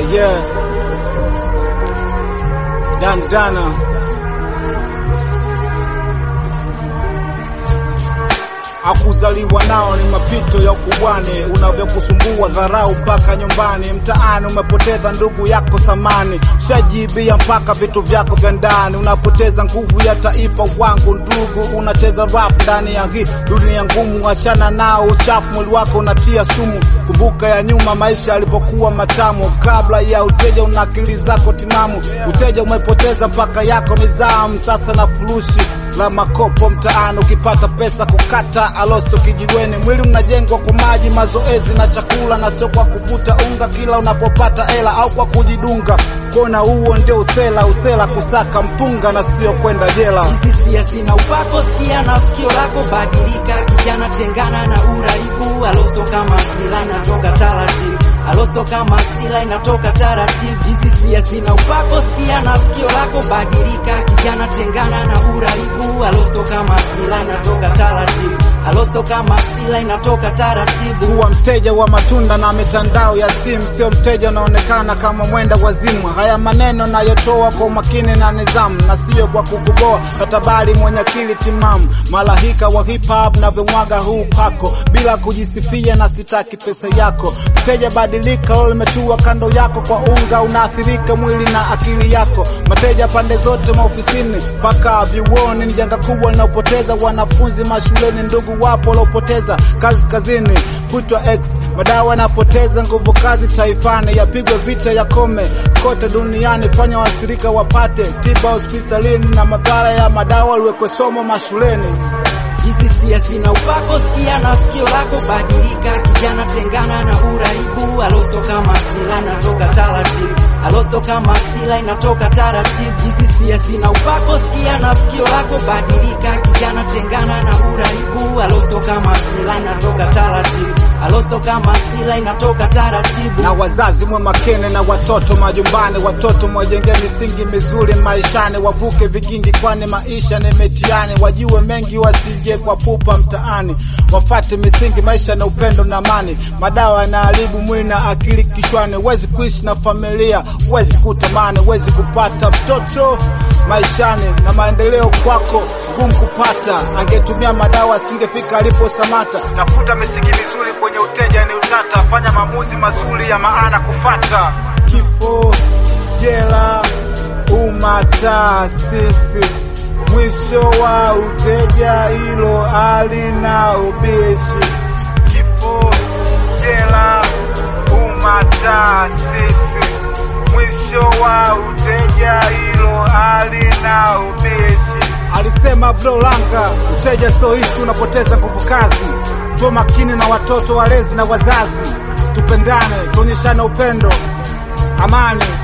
Yeah, yeah. Dandana. Akuzaliwa nao ni mapito ya ukubwani, unavyokusumbua dharau mpaka nyumbani. Mtaani umepoteza ndugu yako samani, shajibia mpaka vitu vyako vya ndani. Unapoteza nguvu ya taifa wangu ndugu, unacheza rap ndani ya hii dunia ngumu. Achana nao uchafu, mwili wako unatia sumu. Kumbuka ya nyuma, maisha yalipokuwa matamu. Kabla ya uteja, una akili zako timamu. Uteja umepoteza mpaka yako nizamu, sasa na furushi la makopo mtaani, ukipata pesa kukata alosto kijiweni. Mwili unajengwa kwa maji, mazoezi na chakula, na sio kwa kuvuta unga kila unapopata hela au kwa kujidunga. Kona huo ndio usela, usela kusaka mpunga na sio kwenda jela. Hizi sia sina upako, sikia na sikio lako badilika, kijana tengana na uraibu. Alosto kama sila inatoka taratibu, alosto kama sila inatoka taratibu. Hizi sia sina upako, sikia na sikio lako badilika, kijana tengana na uraibu. Alosto kama sila inatoka taratibu, alosto kama sila inatoka taratibu. Kuwa mteja wa matunda na mitandao ya simu, sio mteja unaonekana kama mwenda wazimu. Haya maneno nayotoa kwa umakini na nidhamu, na sio kwa kukuboa, katabali mwenye akili timamu. Malahika wa hip hop na vimwaga huu pako bila kujisifia, na sitaki pesa yako. Mteja badilika, leo limetua kando yako kwa unga, unaathirika mwili na akili yako. Mateja pande zote maofisini mpaka vyuoni, ni janga kubwa linaopoteza wanafunzi mashuleni. Ndugu wapo waliopoteza kazi kazini, kutwa X madawa yanapoteza nguvu kazi taifani, yapigwe vita ya kome kote duniani, fanya waathirika wapate tiba hospitalini, na madhara ya madawa liwekwe somo mashuleni. Hizi sia sina upako, sikia na sikio lako badilika, kijana tengana na uraibu. Alosto kama sila inatoka taratibu, alosto kama sila inatoka taratibu. Hizi sia sina upako, sikia na sikio lako badilika, kijana tengana na uraibu. Alosto kama sila inatoka taratibu, alosto kama sila inatoka taratibu. na wazazi mwe makini na watoto majumbani, watoto mwajenge misingi mizuri maishani, wavuke vigingi, kwani maisha ni mitihani, wajue mengi wasije kwa pupa mtaani, wafate misingi maisha na upendo na amani. Madawa yanaharibu mwili na akili kichwani, huwezi kuishi na familia, huwezi kutamani, huwezi kupata mtoto maishani, na maendeleo kwako ngumu kupata. Angetumia madawa asingefika alipo Samata. Tafuta misingi mizuri kwenye uteja ni utata, fanya maamuzi mazuri ya maana kufata. Kifo, jela, umataasisi, mwisho wa uteja, hilo halina ubishi. Kifo, jela, umataasisi, mwisho wa uteja, hilo halina ubishi. Alisema Bro Langa, uteja sio ishu, unapoteza nguvu kazi. Tuwe makini na watoto, walezi na wazazi, tupendane, tuonyeshane upendo, amani